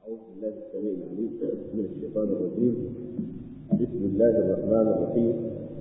أعوذ بالله السميع العليم من الشيطان الرجيم بسم الله الرحمن الرحيم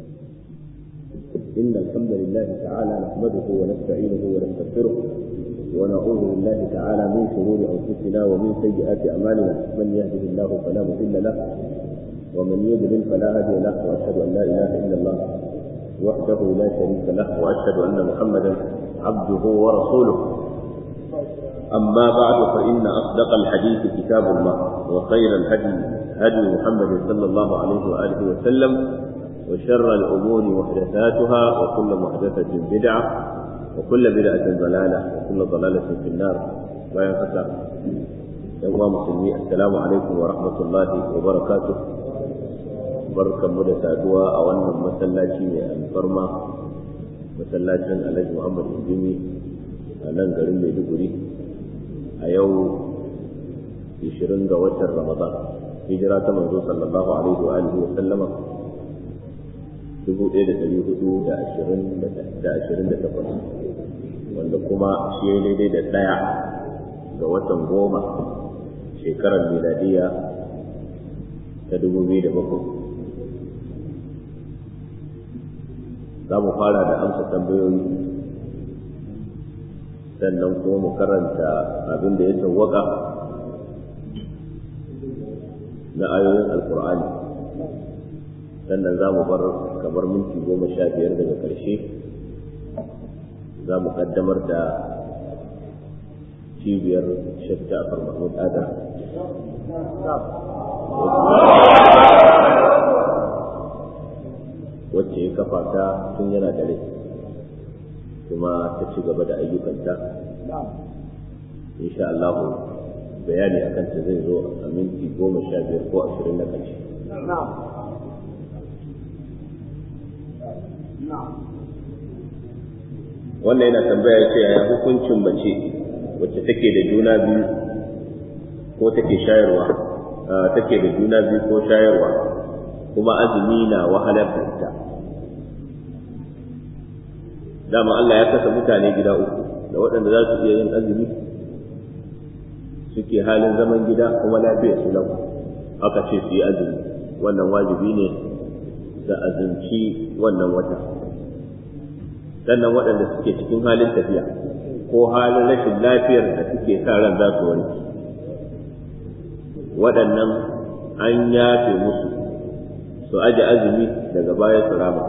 إن الحمد لله تعالى نحمده ونستعينه ونستغفره ونعوذ بالله تعالى من شرور أنفسنا ومن سيئات أعمالنا من يهده الله فلا مضل له ومن يضلل فلا هادي له وأشهد أن لا إله إلا الله وحده لا شريك له وأشهد أن محمدا عبده ورسوله أما بعد فإن أصدق الحديث كتاب الله وخير الهدي هدي محمد صلى الله عليه وآله وسلم وشر الأمور محدثاتها وكل محدثة بدعة وكل بدعة ضلالة وكل ضلالة في النار لا ينقطع يوم مسلمين السلام عليكم ورحمة الله وبركاته بركة مدى سادوا أولا مسلاتي الفرما مسلاتي الأجي محمد الديني أنا garin Maiduguri a yau 20 ga watan Ramadan hijira ta manzo sallallahu alaihi wa alihi wa sallama 1428 wanda kuma shi ya daidai da ɗaya ga watan goma shekarar miladiya ta 2007 za mu fara da amsa tambayoyi sannan kuma mu karanta abin da ya tawwaka na ayoyin alkur'ani sannan za mu bar kamar minti goma sha biyar daga ƙarshe za mu kaddamar da cibiyar shek ja'far mahmud adam wacce ya kafa ta tun yana da rai kuma ta ci gaba da ayyukanta insha Allah bayani akan ta zai zo a minti goma sha biyar ko ashirin na ƙarshe wannan yana tambaya ce yaya hukuncin mace wacce take da juna biyu ko take shayarwa take da juna biyu ko shayarwa kuma azumi na wahalar da ita dama Allah ya kasa mutane gida uku da waɗanda za su iya yin azumi suke halin zaman gida kuma lafiyar su lau aka ce su yi azumi wannan wajibi ne da azumci wannan wata sannan waɗanda suke cikin halin tafiya ko halin rashin lafiyar da suke sa ran za su warke waɗannan an yafe musu su aje azumi daga baya su rama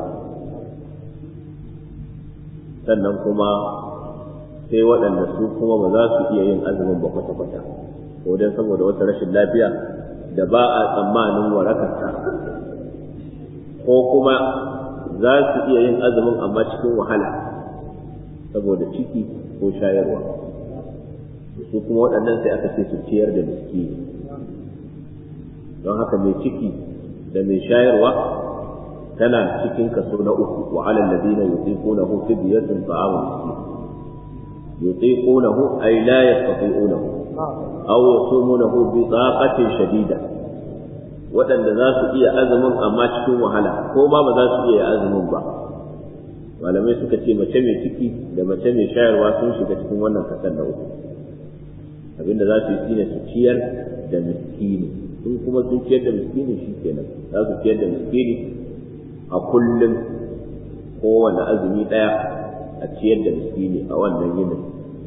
sannan kuma sai waɗanda su kuma ba za su iya yin azumin ba kwata-kwata ko dan saboda wata rashin lafiya da ba a tsammanin warakarta ko kuma za su iya yin azumin amma cikin wahala saboda ciki ko shayarwa su kuma waɗannan sai aka ce su ciyar da miskini don haka mai ciki da mai shayarwa tana cikin kaso na uku wa alal ladina yutiqunahu fidyatun ta'amu miskin yutiqunahu ay la yastati'unahu aw yasumunahu bi taqatin shadida waɗanda za su iya azumin amma cikin wahala ko ma ba za su iya azumin ba malamai suka ce mace mai ciki da mace mai shayarwa sun shiga cikin wannan kasan na uku abinda za su yi shine su ciyar da miskini sun kuma sun ciyar da miskini shi kenan za su ciyar da miskini a kullum kowane azumi ɗaya a ciyar da miskini a wannan yinin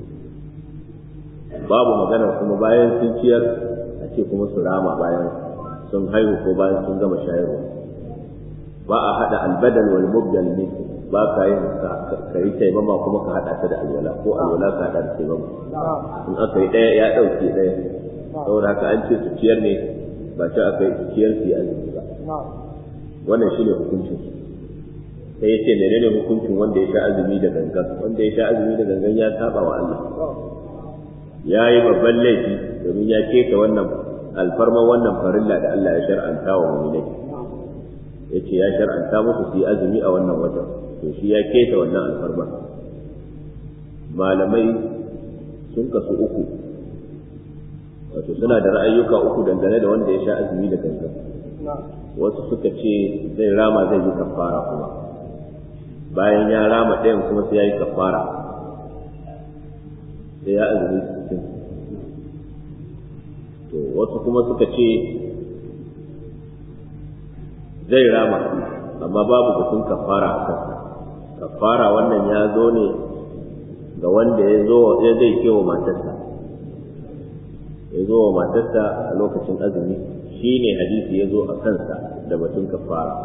babu magana kuma bayan sun ciyar a ce kuma su rama bayan sun haihu ko bayan sun gama shayarwa ba a haɗa albadal wal mubdal min ba ka yin ka yi taimama kuma ka haɗa ta da alwala ko alwala ka haɗa da taimama in aka yi ɗaya ya ɗauke ɗaya saboda haka an ce su ciyar ne ba ta aka yi ciyar su yi azumi ba wannan shi ne hukuncin sai ya ce menene hukuncin wanda ya sha azumi da gangan wanda ya sha azumi da gangan ya saba wa Allah ya yi babban laifi domin ya keta wannan alfarman wannan farilla da Allah ya shar'anta wa mu'minai ya ce ya shar'anta musu su yi azumi a wannan watan to shi ya keta wannan alfarma malamai sun kasu uku wato suna da ra'ayyuka uku dangane da wanda ya sha azumi da gangan wasu suka ce zai rama zai yi kafara kuma bayan ya rama ɗayan kuma sai ya yi kafara sai ya azumi sittin to wasu kuma suka ce zai rama amma babu batun kafara a kansa kafara wannan ya zo ne ga wanda ya zo ya zai kewa matarsa ya zo wa matarsa a lokacin azumi shi ne hadisi ya zo a kansa da batun kafara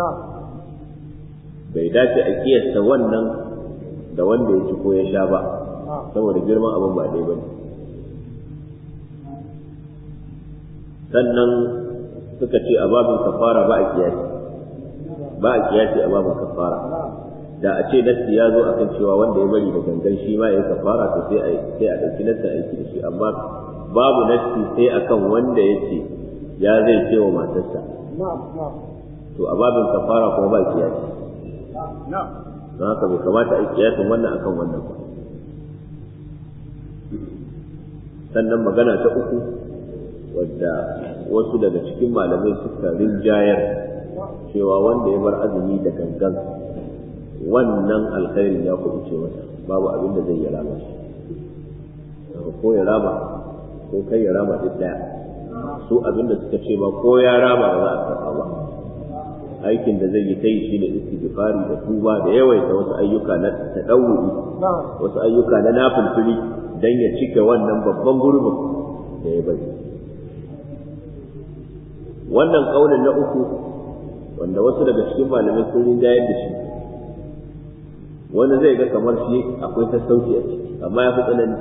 bai dace a kiyasta wannan da wanda ya ci ko ya sha ba saboda girman abin ba dai bane sannan suka ce a babin kafara ba a kiyasi ba a kiyasi a babin kafara da a ce nassi ya zo akan cewa wanda ya bari da gangan shi ma ya kafara to sai a sai a dauki nassi aiki da shi amma babu nassi sai akan wanda ya ce ya zai ce wa matarsa to a babin kafara kuma ba kiyasi don haka bai kamata a yi kiyasin wannan akan wannan ba sannan magana ta uku wadda wasu daga cikin malamai suka rinjayar cewa wanda ya bar azumi da gangan wannan alkhairin ya kuɗi ce masa babu abin da zai yi rama shi ko ya rama ko kai ya rama duk ɗaya su abin da suka ce ba ko ya rama ba za a karɓa ba aikin da zai yi ta yi shine istighfari da tuba da yawaita wasu ayyuka na tadawuri wasu ayyuka na nafilfili dan ya cike wannan babban gurbin da ya bari wannan kaulin na uku wanda wasu daga cikin malamai sun rinjayar da shi wani zai ga kamar shi akwai sassauci a ciki amma ya fi tsanani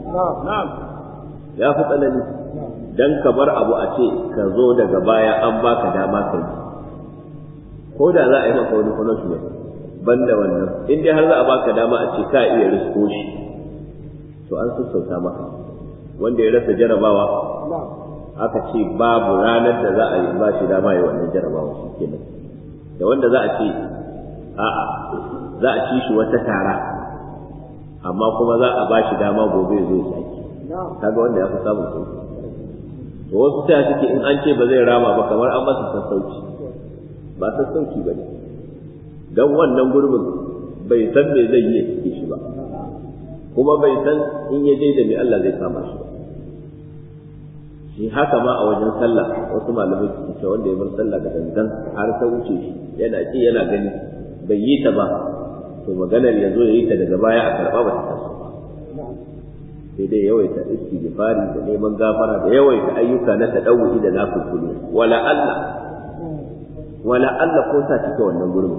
ya fi tsanani dan ka bar abu a ce ka zo daga baya an baka dama ka yi ko da za a yi maka wani punishment banda wannan in dai har za a baka dama a ce ka iya risko shi to an sassauta maka wanda ya rasa jarabawa aka ce babu ranar da za a yi ba shi dama ya wannan jarabawa shi kenan da wanda za a ce a'a za a ci shi wata tara amma kuma za a ba shi dama gobe zai sake kaga wanda ya fi samun sauki to wasu sai suke in an ce ba zai rama ba kamar an masa sassauci ba sassauci ba ne don wannan gurbin bai san me zai yi cike shi ba kuma bai san in ya je da me Allah zai kama shi ba shi haka ma a wajen sallah wasu malamai su ce wanda ya bar sallah da gangan har ta wuce shi yana ci yana gani bai yi ta ba to maganar ya zo ya yi ta daga baya a karɓa ba ta taso ba sai dai yawaita istighfari da neman gafara da yawaita ayyuka na tadawwi da nafilulu wala Allah wala Allah ko sa cike wannan gurbin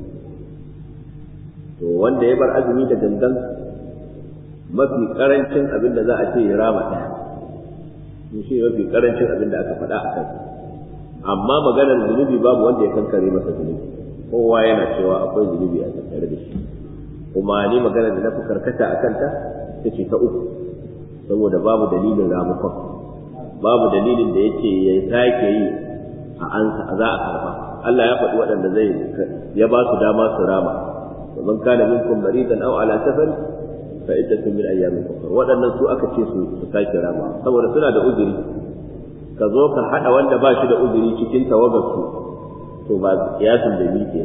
to wanda ya bar azumi da gangan mafi karancin abin da za a ce ya rama ɗaya shi mafi karancin abin da aka faɗa a kai amma maganar zunubi babu wanda ya kankare masa zunubi kowa yana cewa akwai zunubi a tattare da shi kuma ni maganar da na fi karkata a kanta ta ce ta uku saboda babu dalilin ramukon babu dalilin da yake ya sake yi a ansa a za a karba Allah ya faɗi waɗanda zai ya ba su dama su rama ومن كان منكم مريضا او على سفر فعدة من ايام اخرى waɗannan su aka ce su su sake rama saboda suna da uzuri ka zo ka hada wanda ba shi da uzuri cikin tawagar su to ba kiyasin da mike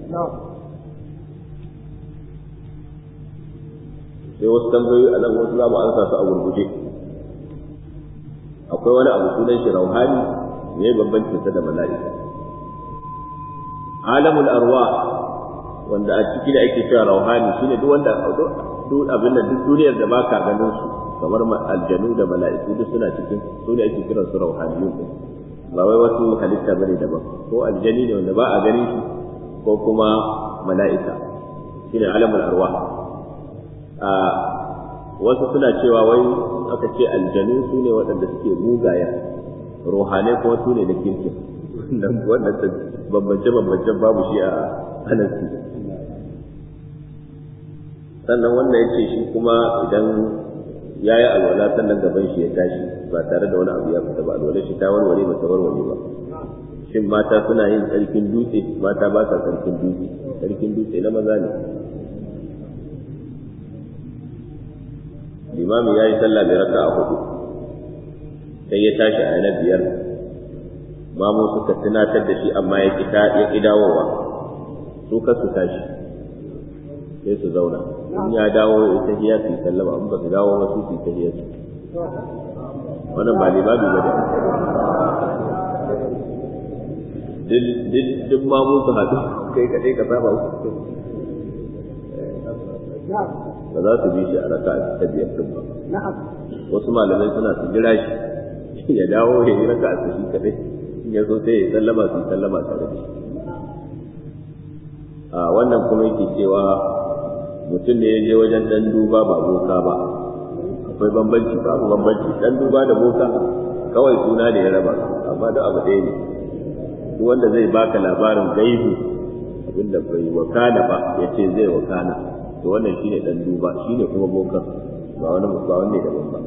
sai wasu tambayoyi a nan wasu za mu ansa su a gurguje akwai wani abu sunan shi rauhani ne bambancin sa da mala'ika alamul arwa wanda a ciki da ake cewa rauhani shine duk wanda duk abin da duk duniyar da baka ganin su kamar aljanu da mala'iku duk suna cikin su ne ake kiransu rauhaniyun ba wai wasu halitta bane daban ko aljani ne wanda ba a ganin shi ko kuma mala'ika shine alamul arwa a wasu suna cewa wai aka ce aljanu su ne waɗanda suke mugaya ruhanai kuma su ne na kirkin wannan bambance-bambancen babu shi a anasi sannan wannan ya ce shi kuma idan ya yi alwala sannan gaban shi ya tashi ba tare da wani abu ya fita ba alwala shi ta warware ba ta warware ba shin mata suna yin tsarkin dutse mata ba sa tsarkin dutse tsarkin dutse na maza ne limami ya yi sallah mai raka a hudu sai ya tashi a na biyar mamu suka tunatar da shi amma ya ƙi dawowa su ka su tashi sai su zauna in ya dawo ya tahiya su sallama in ba su dawo ba su su tahiya su wannan ba limami ba da duk ma mun su haɗu kai kaɗai ka saba su ba za su bi shi a raka ta biyar ɗin ba wasu malamai suna su jira shi ya dawo ya yi raka a shi kaɗai in ya so sai ya sallama su sallama tare da shi a wannan kuma yake cewa mutum ne ya je wajen ɗan duba ba boka ba akwai bambanci babu bambanci ɗan duba da boka kawai suna da ya raba amma da abu ɗaya ne duk wanda zai baka labarin gaibu abinda bai wakana ba ya ce zai wakana to wannan shine dan duba shine kuma bokan ba wani ba wanne daban ba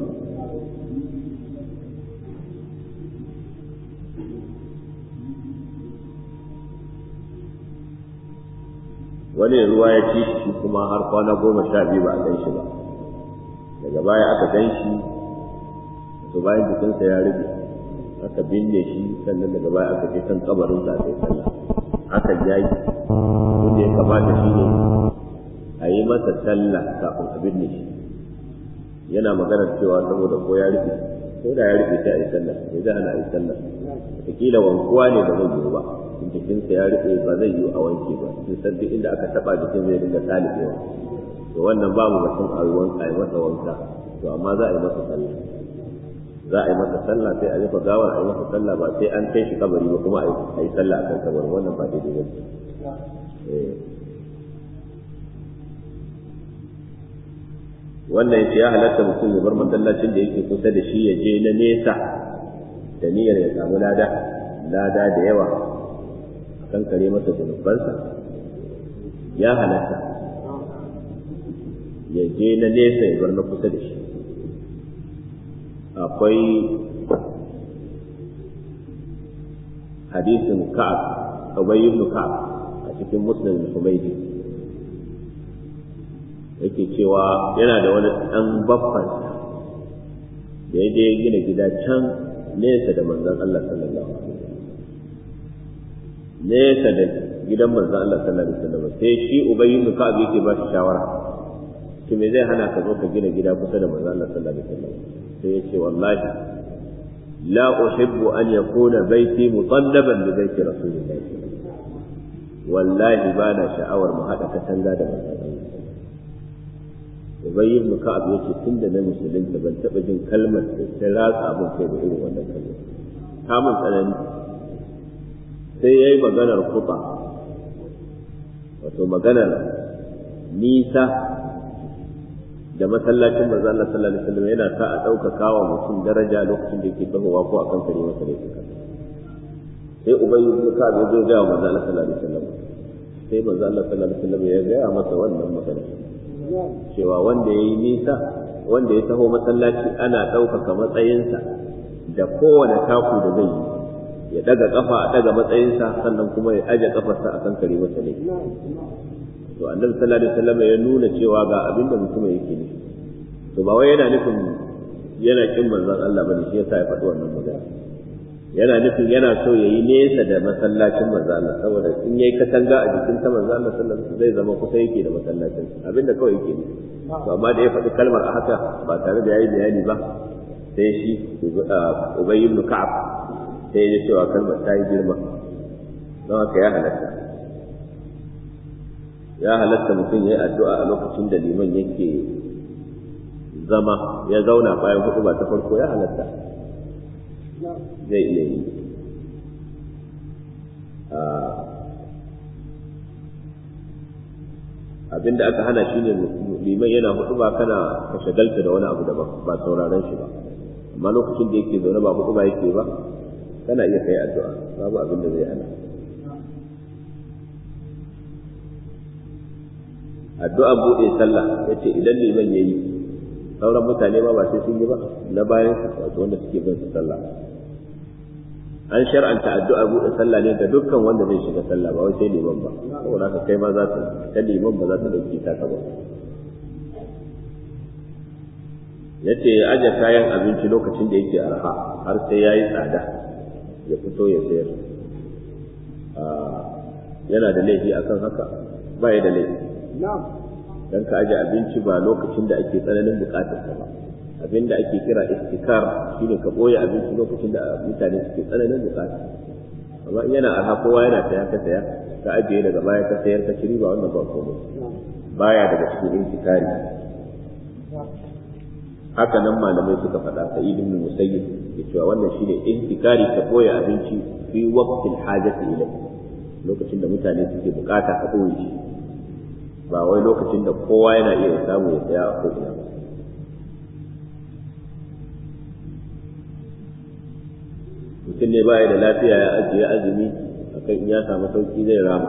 wani ruwa ya ci shi kuma har kwana goma sha biyu ba a gan shi ba daga baya aka gan shi to bayan jikinsa ya rube aka binne shi sannan daga baya aka je kan kabarin sa sai sallah aka jayi wanda ya kamata shi ne a yi masa sallah kafin a binne shi yana maganar cewa saboda ko ya rufe ko da ya rufe sai a yi sallah sai zai hana a yi sallah wataƙila wankuwa ne ba zai yiwu ba jikinsa ya rufe ba zai yiwu a wanke ba sun san duk inda aka taɓa jikin zai dinga salibewa to wannan babu batun a yi masa wanka to amma za a yi masa sallah za a yi masa sallah sai a rufe gawar a yi masa sallah ba sai an kai shi kabari ba kuma a yi sallah a kan kabarin wannan ba daidai ba wannan yace ya halatta mutum ya bar masallacin da yake kusa da shi ya je na nesa da niyyar ya samu lada lada da yawa a kankare masa zunubansa ya halatta ya je na nesa ya bar na kusa da shi akwai hadisin ka'ab Ubay ibn Ka'ab a cikin Muslim al-Humaydi yake cewa yana da wani dan baffan da ya je gina gida can nesa da manzon Allah sallallahu alaihi wasallam nesa da gidan manzon Allah sallallahu alaihi wasallam sai shi Ubay ibn Ka'ab yake ba shi shawara to me zai hana ka zo ka gina gida kusa da manzon Allah sallallahu alaihi wasallam sai ya ce wallahi la uhibbu an yakuna baiti mutallaban bi baiti rasulillah wallahi ba na sha'awar mu haɗa katanga da manzon Ubay ibn Ka'ab yace tunda na musulunta ban taɓa jin kalmar da ta ratsa mun kai da irin wannan kalmar ta mun tsanani sai yayi maganar kuta wato maganar nisa da masallacin manzo Allah sallallahu alaihi wasallam yana sa a ɗaukaka wa mutum daraja lokacin da yake tahowa ko akan kare masa laifuka sai ubayy ibn ka'ab ya zo ga manzo Allah sallallahu alaihi wasallam sai manzo Allah sallallahu alaihi wasallam ya ga masa wannan magana cewa wanda yayi nisa wanda ya taho masallaci ana ɗaukaka matsayinsa da kowane taku da zai yi ya daga kafa a daga matsayinsa sannan kuma ya aje kafarsa akan kare masa laifi to annabi sallallahu alaihi wasallam ya nuna cewa ga abin da mutum yake ne to ba wai yana nufin yana kin manzon Allah bane shi yasa ya faɗi wannan magana yana nufin yana so ya yi nesa da masallacin manzon Allah saboda in yayi katanga a jikin ta manzon Allah sallallahu alaihi zai zama kusa yake da masallacin abinda kawai yake ne to amma da ya faɗi kalmar a haka ba tare da yayi bayani ba sai shi Ubay ibn Ka'ab sai ya cewa kalmar ta yi girma don haka ya halatta ya halatta mutum ya yi addu'a a lokacin da liman yake zama ya zauna bayan hudu ba ta farko ya halatta zai iya yi abinda aka hana shi ne liman yana hudu ba kana ka shagalta da wani abu daban ba sauraron shi ba amma lokacin da yake zaune ba hudu ba yake ba kana iya kai addu'a babu abin da zai hana addu'a buɗe sallah ya ce idan liman ya yi sauran mutane ma ba sai sun yi ba na bayan su wato wanda suke bin su sallah an shar'anta addu'a buɗe sallah ne ga dukkan wanda zai shiga sallah ba wai sai liman ba saboda haka kai ma za ta ta liman ba za ta dauki ta ka ba yace ya aje kayan abinci lokacin da yake arha har sai yayi tsada ya fito ya sayar yana da laifi akan haka ba ya da laifi dan ka aje abinci ba lokacin da ake tsananin bukatar sa ba a abinda ake kira istikar shine ka boye abinci lokacin da mutane suke tsananin bukata amma in yana arha kowa yana saya ka saya ka ajiye daga baya ka sayar ka ci riba wannan ba komai baya daga cikin intikari haka nan malamai suka faɗa sa ibn musayyib ya cewa wannan shine intikari ka boye abinci fi waqtil hajati ilayhi lokacin da mutane suke bukata ka boye shi ba wai lokacin da kowa yana iya samu ya saya a ko'ina ba mutum ne baya da lafiya ya ajiye azumi akan in ya samu sauki zai rama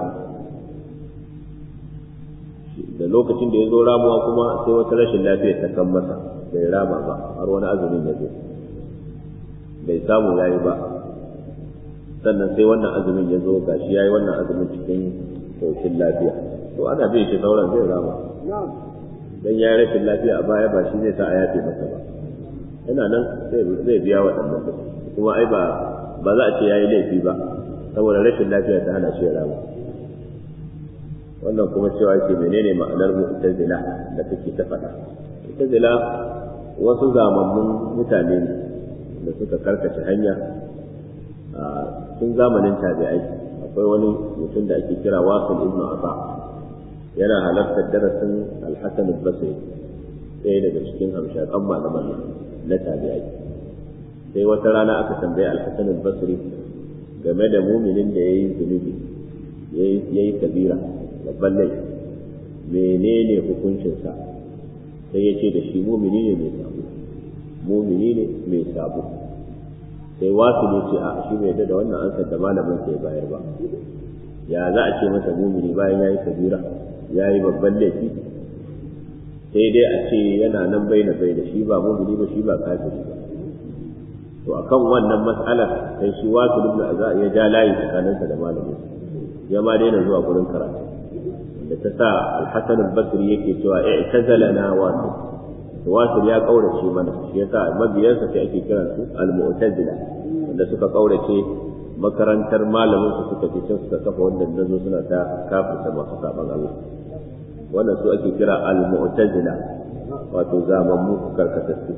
da lokacin da ya zo ramuwa kuma sai wata rashin lafiya ta kan masa bai rama ba har wani azumin ya zo bai samu ya yi ba sannan sai wannan azumin ya zo gashi ya yi wannan azumin cikin saukin lafiya to ana bin shi sauran zai rama dan ya yi rashin lafiya a baya ba shi zai sa a yafe masa ba yana nan zai biya waɗannan kuɗi kuma ai ba ba za a ce ya yi laifi ba saboda rashin lafiya ta hana shi rama wannan kuma cewa yake menene ma'anar mu'tazila da kake ta faɗa mu'tazila wasu zamammun mutane ne da suka karkace hanya a tun zamanin tabi'ai akwai wani mutum da ake kira wasil ibn asa yana halartar darasin al-hasan al-basri ɗaya daga cikin hamshakan malaman na tabi'ai sai wata rana aka tambaye al-hasan al-basri game da muminin da yayi zunubi yayi kabira babban laifi menene hukuncinsa sai ya ce da shi mumini ne mai sabo mumini ne mai sabo sai wasu ne ce a shi bai da wannan ansar da malamin sai bayar ba ya za a ce masa mumini bayan ya yi kabira ya yi babban laifi sai dai a ce yana nan bai na bai da shi ba mumini ba shi ba kafiri ba to akan wannan mas'alar sai shi wasu ibn azza ya ja layi tsakaninsa da malamin ya ma daina zuwa gurin karatu da ta sa al-hasan al-basri yake cewa i'tazalana wasu wasu ya kaurace mana shi yasa mabiyansa sai ake kiran su al-mu'tazila wanda suka kaurace makarantar malamin su suka fi can suka kafa wanda nazo suna ta kafirta masu saban Allah wannan su ake kira al-mu'tazila wato zamammu karkatattu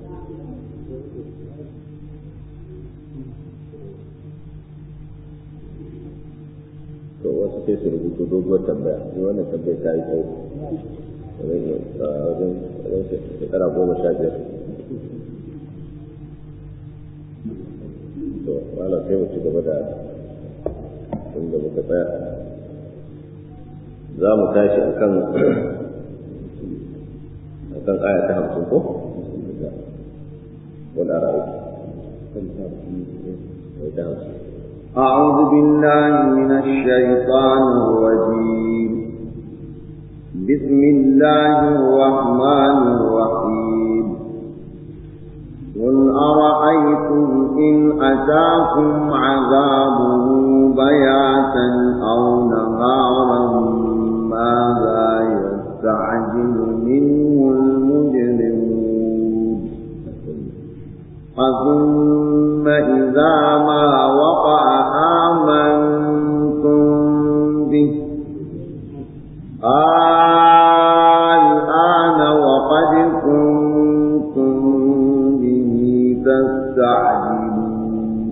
to wasu sai su rubuto doguwar tambaya ni wannan tambaya ta yi tsawo wajen shekara goma sha biyar to wala sai mu ci gaba da inda muka tsaya za mu tashi akan akan aya ta hamsin ko wal ara'u ta hamsin أعوذ بالله من الشيطان الرجيم بسم الله الرحمن الرحيم قل أرأيتم إن أتاكم عذابه بياتا أو نهارا ماذا يستعجل منه المجرمون أثم إذا ما وقع آمنتم به الآن وقد كنتم به تستعجلون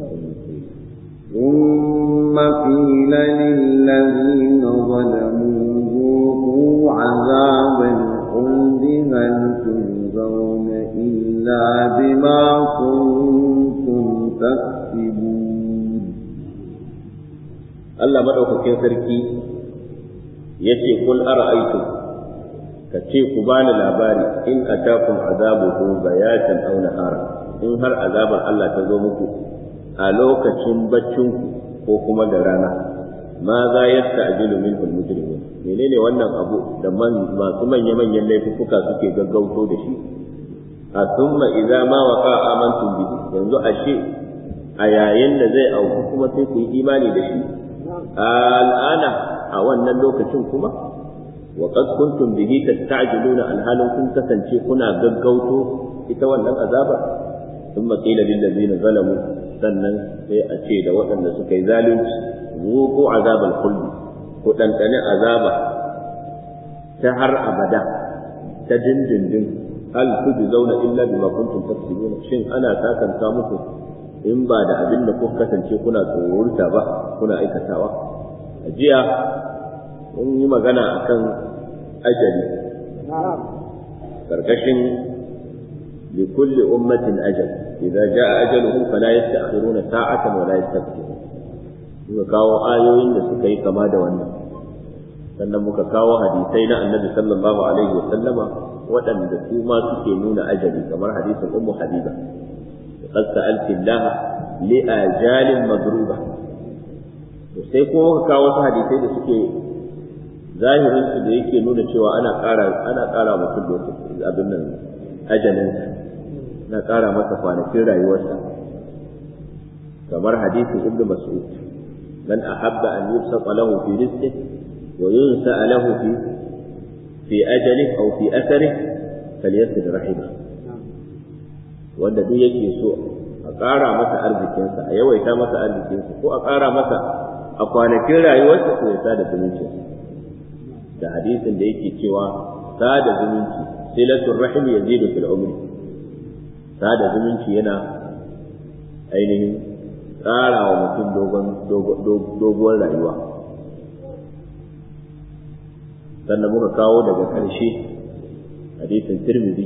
ثم قيل للذين ظلموا ذوقوا عذاب الخلد هل تجزون إلا بما كنتم تكسبون Allah maɗaukakin sarki ya ce kul ara'aitu ka ce ku bani labari in atakum azabuhu bayatan aw nahara in har azabar Allah ta zo muku a lokacin baccinku ko kuma da rana ma za yasta'jilu minhu al-mujrimun menene wannan abu da masu manya manyan laifuka suke gaggauto da shi a thumma idza ma waqa amantum bihi yanzu ashe a yayin da zai auku kuma sai ku yi imani da shi al'ana a wannan lokacin kuma wa qad kuntum bihi tasta'jiluna alhalin kun kasance kuna gaggauto ita wannan azaba thumma qila lil ladzina zalamu sannan sai a ce da waɗanda suka yi zalunci zuqu azabal khuld ku dandane azaba ta har abada ta dindindin hal tujzauna illa bima kuntum taksibun shin ana sakanta muku in ba da abin da kuka kasance kuna tsorurta ba kuna aikatawa a jiya mun yi magana akan ajali karkashin likulli ummatin ajal idza jaa ajaluhum fala yasta'khiruna sa'atan wa la yastaqdimun muka kawo ayoyin da suka yi kama da wannan sannan muka kawo hadisai na annabi sallallahu alaihi wa sallama waɗanda su ma suke nuna ajali kamar hadisin ummu habiba qad sa'alti Allah li ajalin madruba to sai kuma muka kawo wasu hadisai da suke zahirin su da yake nuna cewa ana ƙara ana ƙara mutum lokaci abin nan ajalin na ƙara masa kwanakin rayuwarsa kamar hadisin ibnu mas'ud man ahabba an yusqa lahu fi rizqihi wa yunsa lahu fi fi ajali aw fi athari falyasid rahima wanda duk yake so a ƙara masa arzikinsa a yawaita masa arzikinsa ko a ƙara masa a kwanakin rayuwarsa to ya sada zumunci da hadisin da yake cewa sada zumunci silatul rahim yazidu fil umri sada zumunci yana ainihin ƙara wa mutum doguwar rayuwa sannan muka kawo daga ƙarshe hadisin tirmidhi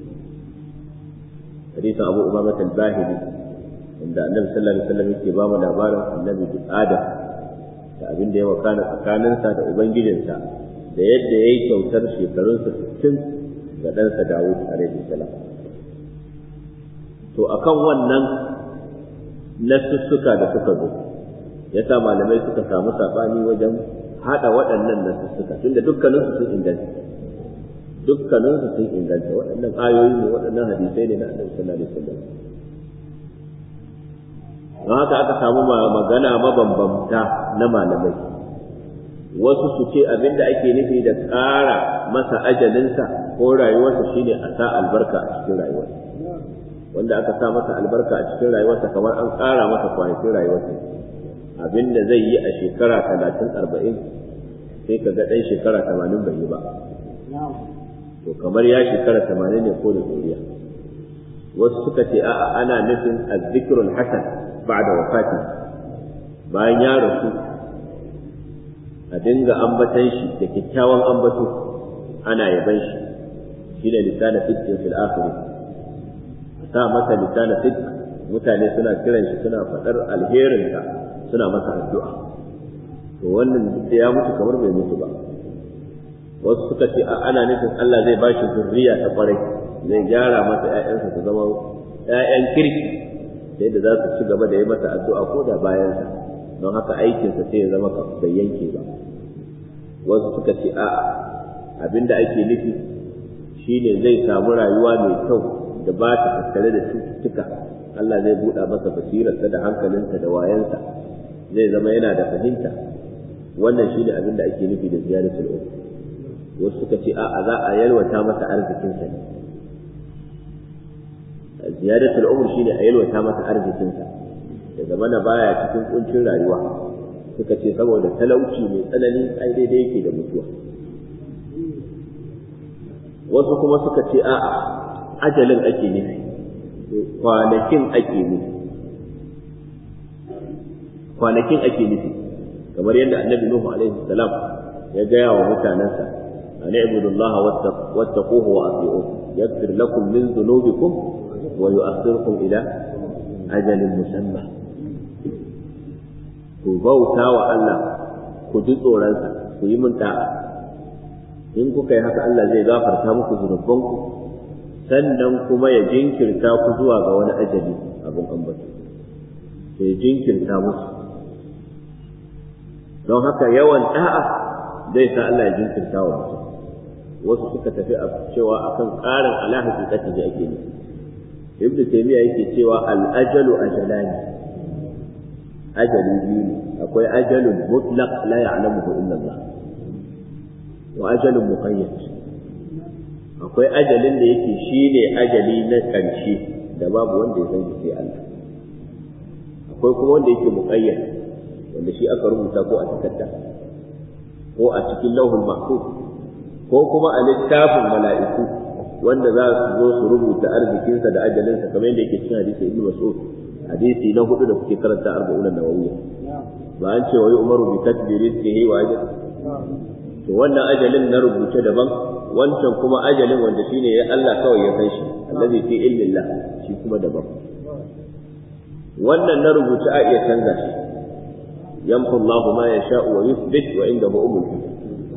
hadisin abu umama al-bahili inda annabi sallallahu alaihi wasallam yake ba mu labarin annabi adam da abin da ya wakana tsakaninsa da ubangijinsa da yadda ya yi kyautar shekarunsa 60 ga ɗansa dawud alaihi salam to akan wannan nasussuka da suka zo ya sa malamai suka samu saɓani wajen haɗa waɗannan nasussuka tunda dukkaninsu sun inganta dukkaninsu sun inganta waɗannan ayoyi ne waɗannan hadisai ne na annabi sallallahu alaihi wasallam don haka aka samu magana mabambamta na malamai wasu su ce abin da ake nufi da ƙara masa ajalinsa ko rayuwarsa shine a sa albarka a cikin rayuwarsa wanda aka sa masa albarka a cikin rayuwarsa kamar an ƙara masa kwanakin rayuwarsa abin da zai yi a shekara talatin arba'in sai ka ga ɗan shekara tamanin bai yi ba to kamar ya shekara tamanin ne ko da zuriya wasu suka ce a'a ana nufin azzikrul hasan ba'da wafati bayan ya rasu a dinga ambatan shi da kyakkyawan ambato ana yaban shi shine lisana fitin fil akhirah sa masa lisana fit mutane suna kiran shi suna faɗar alherinka suna masa addu'a to wannan da ya mutu kamar bai mutu ba wasu suka ce a ana nufin Allah zai bashi zurriya ta kwarai zai gyara masa ƴaƴansa su zama ƴaƴan kirki sai da za su ci gaba da yi masa addu'a ko da bayansa don haka aikinsa sai ya zama bai yanke ba wasu suka ce a abinda ake nufi shine zai samu rayuwa mai kyau da ba ta tattare da cututtuka Allah zai buɗa masa basirarsa da hankalinsa da wayansa zai zama yana da fahimta wannan shine abin da ake nufi da ziyaratul um wasu suka ce a'a za a yalwata masa arzikinsa ne ziyaratul umr shine a yalwata masa arzikinsa da zama na baya cikin kuncin rayuwa suka ce saboda talauci mai tsanani ai daidai yake da mutuwa wasu kuma suka ce a'a ajalin ake nufi kwanakin ake nufi kwanakin ake nufi kamar yadda annabi nuhu alaihi salam ya gaya wa mutanensa an ibudu Allah wattaquhu wa ati'u yaghfir lakum min dhunubikum wa yu'akhirukum ila ajalin musamma ku bauta wa Allah ku ji tsoronsa ku yi mun da'a in kuka yi haka Allah zai gafarta muku zunubanku sannan kuma ya jinkirta ku zuwa ga wani ajali abin ambato ya jinkirta musu don haka yawan da'a zai sa Allah ya jinkirta wa mutum wasu suka tafi a cewa akan ƙarin ala hakikati da ake nufi ibnu taymiya yake cewa al ajalu ajalani ajali biyu ne akwai ajalun mutlaq la ya'lamuhu illa Allah wa ajalun muqayyad akwai ajalin da yake shine ajali na ƙarshe da babu wanda ya san shi sai Allah akwai kuma wanda yake muqayyad wanda shi aka rubuta ko a takarda ko a cikin lauhul mahfuz ko kuma a littafin mala'iku wanda za su zo su rubuta arzikinsa da ajalinsa kamar yadda yake cikin hadisi ibnu mas'ud hadisi na hudu da kuke karanta arba'un nawawiyya ba an ce wa umaru bi katbi rizqihi wa ajal to wannan ajalin na rubuce daban wancan kuma ajalin wanda shine ya Allah kawai ya san shi allazi fi ilmillah shi kuma daban wannan na rubuce a iya canza shi yamhu Allah ma yasha'u wa yuthbit wa indahu umul kitab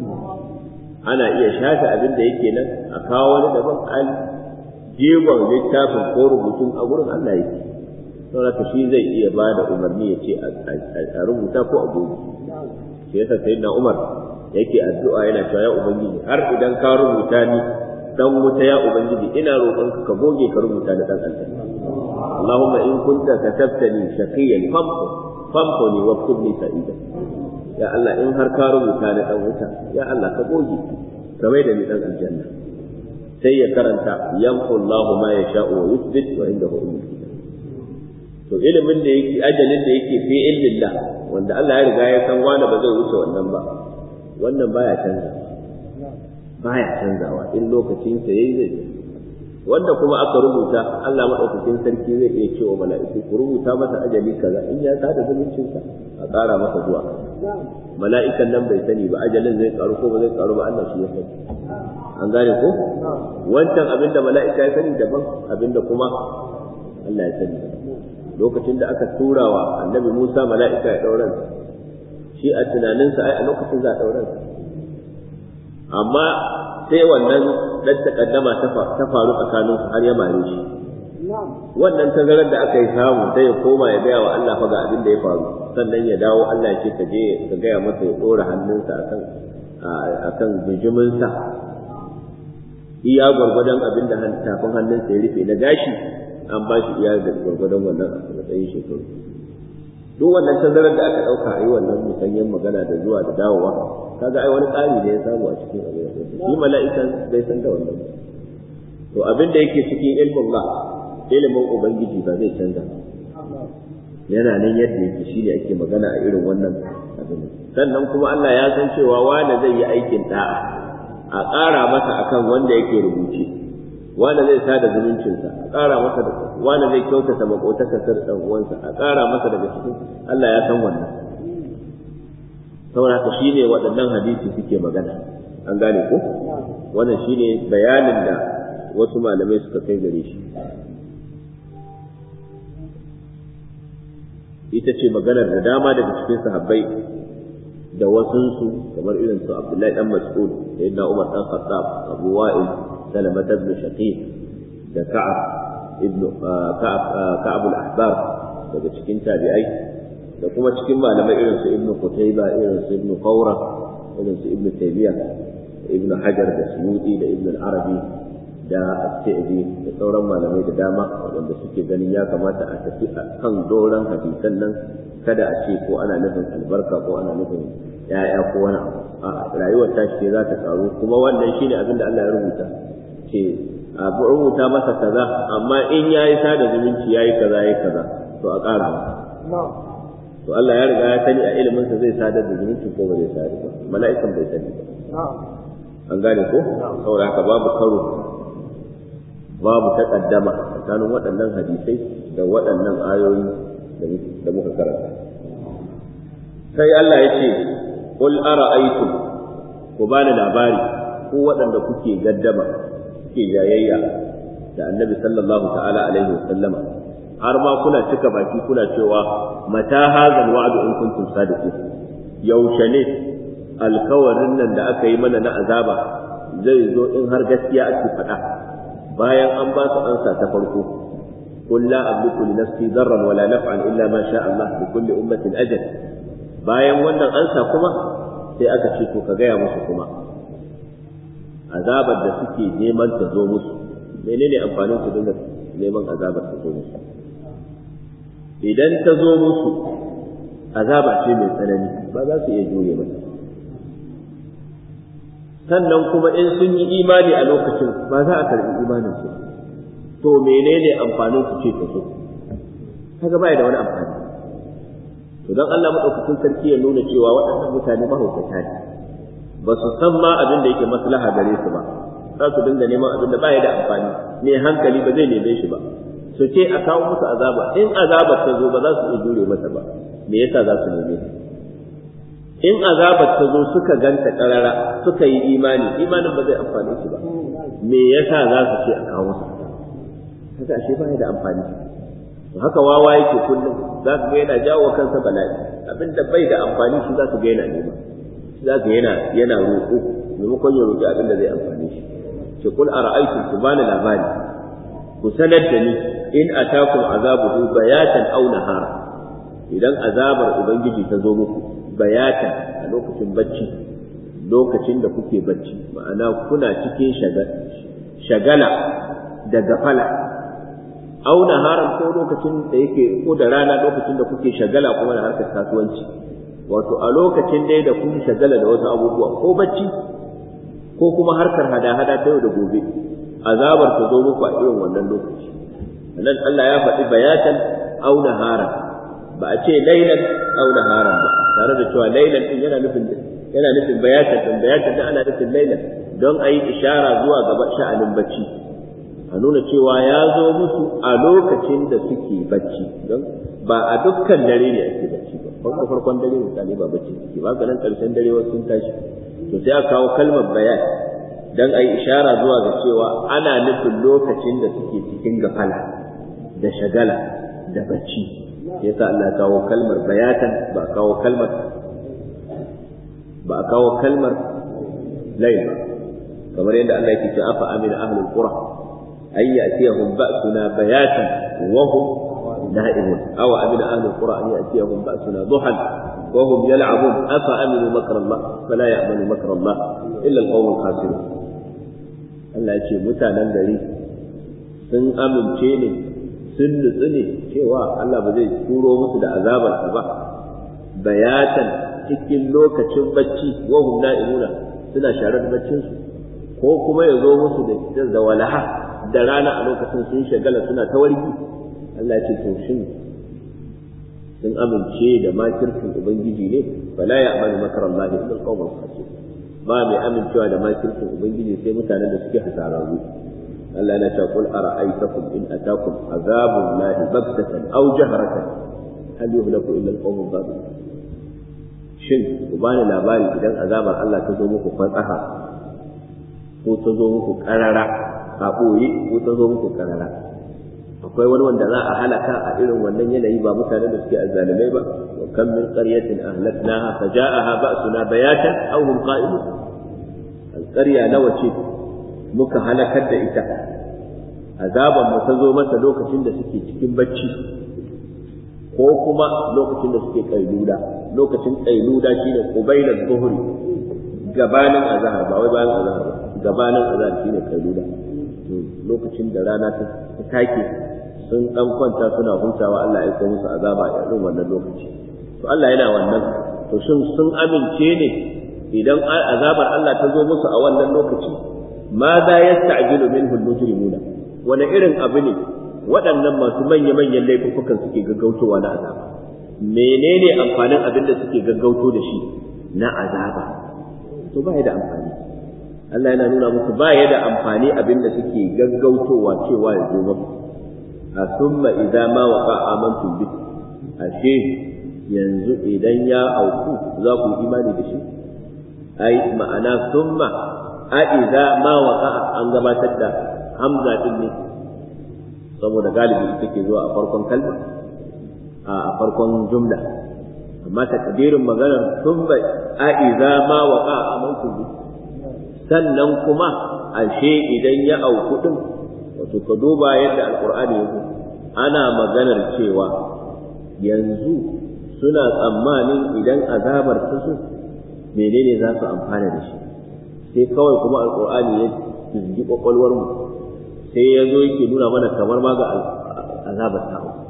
ana iya shafe abin da yake nan a kawo wani daban al jigon littafin ko rubutun a gurin Allah yake saboda shi zai iya ba da umarni ya ce a rubuta ko a gobe shi yasa sayyidina Umar yake addu'a yana cewa ya ubangiji har idan ka rubuta ni dan wuta ya ubangiji ina roƙon ka ka goge ka rubuta ni dan aljanna Allahumma in kunta katabtani shaqiyan famhu famhuni waktubni sa'ida ya Allah in har ka rubuta ni dan wuta ya Allah ka goge ka mai da ni dan aljanna sai ya karanta yamhu Allahu ma yasha'u wa yuthbit wa indahu ummul kitab to ilimin da yake ajalin da yake fi ilmillah wanda Allah ya riga ya san wani ba zai wuce wannan ba wannan baya canza baya canzawa in lokacin sa yayi zai wanda kuma aka rubuta Allah madaukakin sarki zai iya cewa mala'iku ku rubuta masa ajali kaza in ya sada zumuncin sa a ƙara masa zuwa mala'ikan nan bai sani ba ajalin zai karu ko ba zai karu ba Allah shi ya sani an gane ko wancan abinda mala'ika ya sani daban abinda kuma Allah ya sani lokacin da aka tura wa annabi Musa mala'ika ya ɗauran shi a tunaninsa ai a lokacin za a ɗauran amma sai wannan dan takaddama ta faru tsakanin su har ya mare shi wannan tazarar da aka yi samu sai ya koma ya gaya wa Allah fa ga abin da ya faru sannan ya dawo Allah ya ce ka je ka gaya masa ya ɗora hannunsa akan akan bijiminsa iya gwargwadon abin da tafin hannunsa ya rufe na gashi an ba shi iya da gwargwadon wannan a matsayin shekaru duk wannan tazarar da aka ɗauka a yi wannan musanyen magana da zuwa da dawowa kaga ai wani tsari da ya samu a cikin abin da shi mala'ikan bai san da wannan to abin da yake cikin ilmin ba ilimin ubangiji ba zai canza yana nan yadda yake shi ne ake magana a irin wannan abin sannan kuma Allah ya san cewa wanda zai yi aikin da'a a ƙara masa akan wanda yake rubuce wanda zai sada zumuncinsa a ƙara masa da wanda zai kyautata makotakarsa da uwansa a ƙara masa daga cikin Allah ya san wannan saboda haka shine waɗannan hadisi suke magana an gane ko wannan shine bayanin da wasu malamai suka kai gare shi ita ce maganar da dama daga cikin sahabbai da wasunsu kamar irin su Abdullahi dan Mas'ud sayyidina Umar dan Khattab Abu Wa'il سلمة بن شقيق da Ka'ab ibn Ka'ab Ka'ab al-Ahbar daga cikin tabi'ai da kuma cikin malamai irin su Ibn Qutayba irin su Ibn Qawra irin su Ibn Taymiyyah Ibn Hajar da Suyuti da Ibn al-Arabi da As-Sa'di da sauran malamai da dama wanda suke ganin ya kamata a tafi kan doran hadisan nan kada a ce ko ana nufin albarka ko ana nufin ya'ya ko wani abu a rayuwar ta ce za ta karu kuma wannan shine abin da Allah ya rubuta ce a rubuta masa kaza amma in yayi sada zumunci yayi kaza yayi kaza to a ƙara masa to Allah ya riga ya sani a ilimin sa zai sadar da zumunci ko ba zai sadar ba mala'ikan bai sani ba an gane ko saboda haka babu karo babu takaddama tsakanin waɗannan hadisai da waɗannan ayoyi da muka karanta sai Allah ya ce qul ara'aytum ku bani labari ko waɗanda kuke gaddama kuke jayayya da annabi sallallahu ta'ala alaihi wasallama har ma kuna cika baki kuna cewa mata hazal wa'du in kuntum sadiqin yaushe ne alkawarin nan da aka yi mana na azaba zai zo in har gaskiya ake faɗa bayan an ba su ansa ta farko قل لا أملك لنفسي ضرا ولا نفعا إلا ما شاء الله لكل أمة أجل bayan wannan ansa kuma sai aka ce to ka gaya musu kuma azabar da suke neman ta zo musu menene amfanin su dinga neman azabar ta zo musu idan ta zo musu azaba ce mai tsanani ba za su iya jure mata sannan kuma in sun yi imani a lokacin ba za a karɓi imanin su to menene amfanin su ce ta so kaga bai da wani amfani to dan Allah madaukakin sarki ya nuna cewa waɗannan mutane mahaukata ne ba su san ma abin da yake maslaha gare su ba za su dinga neman abin da baya da amfani mai hankali ba zai neme shi ba su ce a kawo musu azaba in azabar ta zo ba za su iya jure mata ba me yasa za su neme ta in azabar ta zo suka ganta karara suka yi imani imanin ba zai amfane su ba me yasa za su ce a kawo musu haka ashe ba da amfani haka wawa yake kullum za ka ga yana jawo kansa bala'i abinda bai da amfani shi za ka ga yana nema shi za ka yana yana roƙo maimakon ya roƙi abinda zai amfani shi ce kul ara'aytum ku bani labari ku sanar da ni in atakum azabuhu bayatan aw nahara idan azabar ubangiji ta zo muku bayatan a lokacin bacci lokacin da kuke bacci ma'ana kuna cikin shagala da gafala au naharan ko lokacin da yake ko da rana lokacin da kuke shagala kuma da harkar kasuwanci wato a lokacin dai da kun shagala da wasu abubuwa ko bacci ko kuma harkar hada-hada ta yau da gobe azabar ta zo muku a irin wannan lokaci nan Allah ya faɗi bayatan au naharan ba a ce lailan au naharan ba tare da cewa lailan din yana nufin yana nufin bayatan din bayatan din ana nufin lailan don a yi ishara zuwa gaba sha'anin bacci a nuna cewa ya zo musu a lokacin da suke bacci don ba a dukkan dare ne ake bacci ba farko farkon dare mutane ba bacci suke ba ga nan karshen dare wasu sun tashi to sai a kawo kalmar bayan dan a yi ishara zuwa ga cewa ana nufin lokacin da suke cikin gafala da shagala da bacci yasa Allah ya kawo kalmar bayatan ba kawo kalmar ba a kawo kalmar layl kamar yadda Allah yake cewa afa amina ahlul qura ay ya'tiyahum ba'suna bayatan wa hum na'imun aw amina ahlul qura an ya'tiyahum ba'suna duhan wa hum yal'abun afa aminu makra Allah fala ya'manu makra Allah illa al-qawmul khasirun Allah ya ce mutanen gari sun amince ne sun nutsu ne cewa Allah ba zai turo musu da azabarsa ba bayatan cikin lokacin bacci wa hum na'imuna suna sharar baccin su ko kuma ya zo musu da da walaha da rana a lokacin sun shagala suna ta warki Allah ya ce to shin sun amince da makircin ubangiji ne fala ya'malu makara Allah illa al-qawmul khasir ba mai amincewa da makircin ubangiji sai mutanen da suke hasararru Allah na ta kul ara'aytakum in atakum azabun lahi baghtatan aw jahratan hal yuhlaku illa al-qawmul zalimun shin ku bani labari idan azabar Allah ta zo muku fatsaha ko ta zo muku karara a ɓoye ko ta zo muku karara akwai wani wanda za a halaka a irin wannan yanayi ba mutane da suke azzalimai ba wa kam min qaryatin ahlaknaha faja'aha ba'suna bayatan aw hum qa'imun alqarya nawa ce muka halakar da ita azaban mu ta zo mata lokacin da suke cikin bacci ko kuma lokacin da suke kailula lokacin kailula shine qubailal zuhri gabanin azhar ba wai bayan azhar ba gabanin azhar shine kailula to lokacin da rana ta take sun dan kwanta suna hutawa Allah ya aika musu azaba a irin wannan lokaci to Allah yana wannan to shin sun amince ne idan azabar Allah ta zo musu a wannan lokaci ma za yasta'jilu minhu al-mujrimuna wani irin abu ne waɗannan masu manya-manyan laifukan suke gaggautowa na azaba menene amfanin abin da suke gaggauto da shi na azaba to ba da amfani Allah yana nuna musu ba ya da amfani abin da suke gaggautowa cewa ya zo musu a summa idza ma waqa amantum bi ashe yanzu idan ya auku za ku imani da shi ai ma'ana summa a idza ma waqa an gabatar da hamza din ne saboda galibi ita ke zuwa a farkon kalma a farkon jumla amma takdirin maganar summa a idza ma waqa amantum bi sannan kuma ashe idan ya auku din wato ka duba yadda alkur'ani ya ana maganar cewa yanzu suna tsammanin idan azabar ta su menene za su amfana da shi sai kawai kuma alkur'ani ya jijji kwakwalwar mu sai ya zo yake nuna mana kamar ma ga azabar ta auku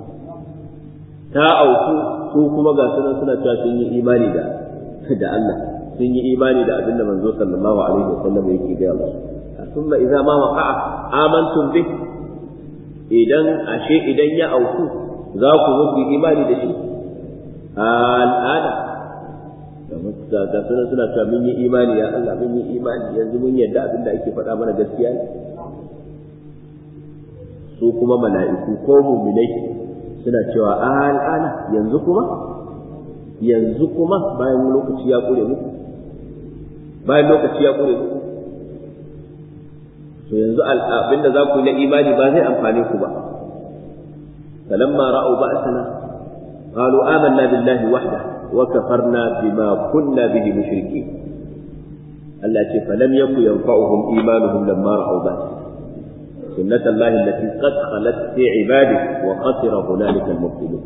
ta auku su kuma ga sunan suna cewa sun yi imani da da Allah sun yi imani da abin da manzo sallallahu alaihi wasallam yake gaya musu thumma idza ma waqa'a amantum bih idan ashe idan ya auku za ku zo ku imani da shi al'ada ga ga suna suna cewa mun yi imani ya Allah mun yi imani yanzu mun yadda abin da ake faɗa mana gaskiya ne su kuma mala'iku ko mu'minai suna cewa al'ana yanzu kuma yanzu kuma bayan lokaci ya kure muku bayan lokaci ya kure muku to yanzu abinda za ku yi na imani ba zai amfane ku ba falamma ra'u ba'sana qalu amanna billahi wahda wa kafarna bima kunna bihi mushrikeen Allah ce falam yaku yanfa'uhum imanuhum lamma ra'u ba'sana سنة الله التي قد خلت في عباده وخسر هنالك المبطلون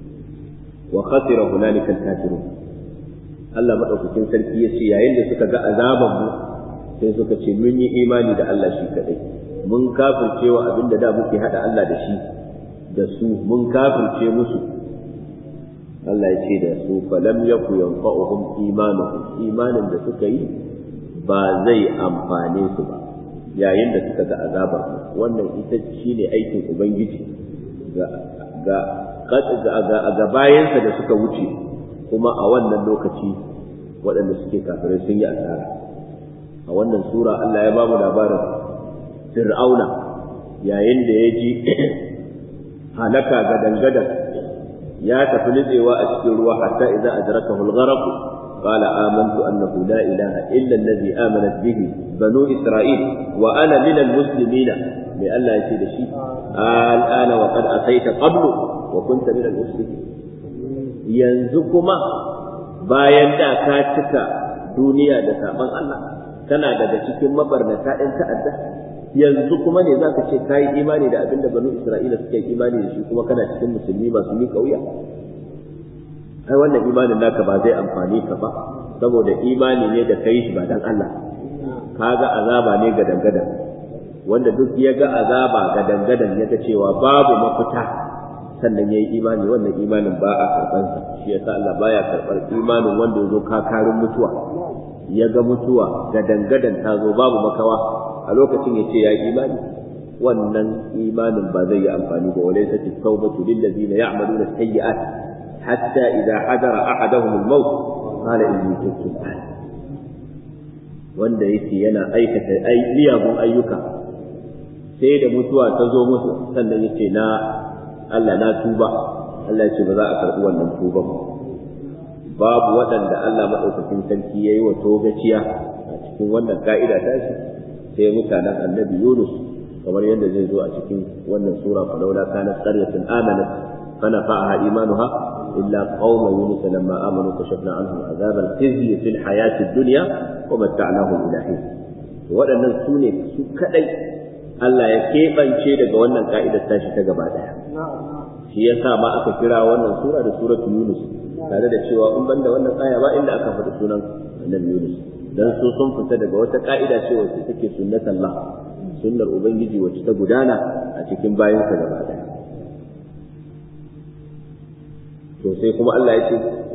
وخسر هنالك الكافرون Allah maɗaukakin sarki ya ce yayin da suka ga azaban mu sai suka ce mun yi imani da Allah shi kaɗai mun kafirce wa abin da da muke haɗa Allah da shi da su mun kafirce musu Allah ya ce da su falam yaku yanfa'uhum imanuhum imanin da suka yi ba zai amfane su ba yayin da suka ga azabar wannan ita shine aikin ubangiji ga ga ga bayansa da suka wuce kuma a wannan lokaci waɗanda suke kafirai sun yi asara a wannan sura Allah ya bamu labarin fir'auna yayin da ya ji halaka ga dangadan ya tafi nitsewa a cikin ruwa hatta idza adrakahu al-gharq قال آمنت أنه لا إله إلا الذي آمنت به بنو إسرائيل وأنا من المسلمين لئلا يصير شيء الآن وقد أتيت قبل وكنت من المسلمين ينزكما bayan da ka cika duniya da saban Allah kana daga cikin mabarnata ɗin ta'adda yanzu kuma ne za ka ce ka yi imani da abin da banu Isra'ila suka yi imani da shi kuma kana cikin musulmi masu miƙa wuya ai wannan imanin naka ba zai amfani ka ba saboda imani ne da kai shi ba dan Allah kaga azaba ne ga dangadan wanda duk ya ga azaba ga dangadan ya ga cewa babu mafita sannan yayi imani wannan imanin ba a karban sa shi yasa Allah baya karbar imanin wanda yazo kakarin mutuwa ya ga mutuwa ga dangadan ta zo babu makawa a lokacin ya ce ya imani wannan imanin ba zai yi amfani ba walaysa at-tawbatu lil ladina ya'maluna sayyi'at حتى إذا حضر أحدهم الموت قال إني تبت الآن wanda yake yana aikata miyagun ayyuka sai da mutuwa ta zo musu sannan yake na Allah na tuba Allah ya ce ba za a karɓi wannan tuban babu waɗanda Allah maɗaukakin sarki ya yi wa togaciya a cikin wannan ka'ida ta shi sai mutanen annabi Yunus kamar yadda zai zo a cikin wannan sura falaula kanat qaryatun amanat فنفعها إيمانها إلا قوم يونس لما آمنوا كشفنا عنهم عذاب الخزي في الحياة الدنيا ومتعناهم إلى حين waɗannan su ne su kaɗai Allah ya keɓance daga wannan ka'idar tashi ta gaba ɗaya shi ya sa ma aka kira wannan sura da suratu Yunus tare da cewa in banda wannan aya ba inda aka faɗi sunan annabi Yunus dan su sun fita daga wata ka'ida ce wacce take sunnatallah sunnar ubangiji wacce ta gudana a cikin bayansa gaba ɗaya to sai kuma Allah ya ce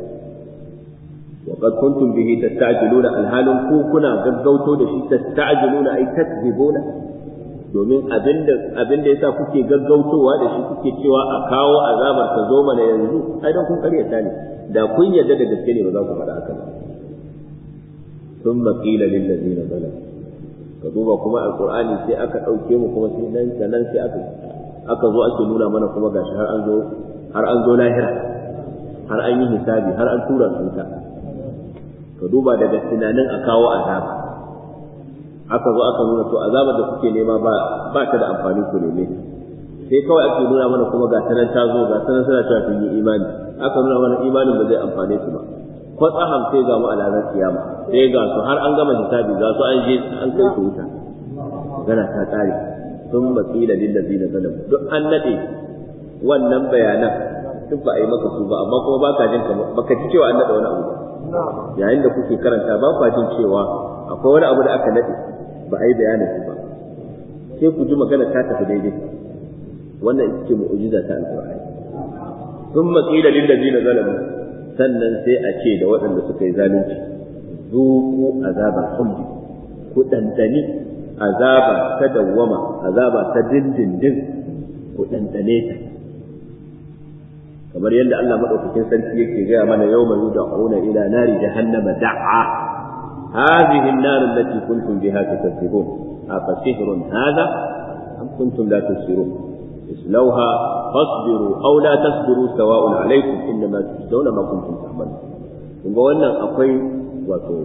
wa qad kuntum bihi tasta'jiluna alhalun ku kuna gaggauto da shi tasta'jiluna ay takzibuna domin abinda abinda yasa kuke gaggautowa da shi kuke cewa a kawo azabar ta zo mana yanzu ai dan kun karyata ne da kun yarda da gaske ne ba za ku faɗa haka ba thumma qila lil ladina zalamu ka duba kuma alqur'ani sai aka dauke mu kuma sai nan nan sai aka aka zo ake nuna mana kuma gashi har an zo har an zo lahira har an yi hisabi har an tura su ta ka duba daga tunanin a kawo azaba aka zo aka nuna to azabar da kuke nema ba ba ta da amfani ku ne sai kawai ake nuna mana kuma ga tanan ta zo ga tanan suna cewa sun yi imani aka nuna mana imanin ba zai amfane su ba kwatsaham sai ga mu a ranar kiyama sai ga su har an gama hisabi ga su an je an kai su wuta gana ta tsare sun matsila lillazina zalamu duk an nade wannan bayanan duk ba a yi maka su ba amma kuma ba ka jin baka ji cewa an naɗa wani abu ba yayin da kuke karanta ba ka jin cewa akwai wani abu da aka naɗe ba a yi bayanin su ba sai ku ji magana ta tafi daidai wannan ita ce mu'ujiza ta alƙur'ani sun maƙila lillazina zalamu sannan sai a ce da waɗanda suka yi zalunci zuku azabar khuldi ku ɗanɗani azaba ta dawwama azaba ta dindindin ku ɗanɗane ta kamar yadda Allah madaukakin sarki yake gaya mana yawma yud'una ila nari jahannama da'a hadhihi an-nar allati kuntum biha tukadzibun afa sihrun hadha am kuntum la tusirun islawha fasbiru aw la tasbiru sawa'un alaykum innama tujzauna ma kuntum ta'malun kuma wannan akwai wato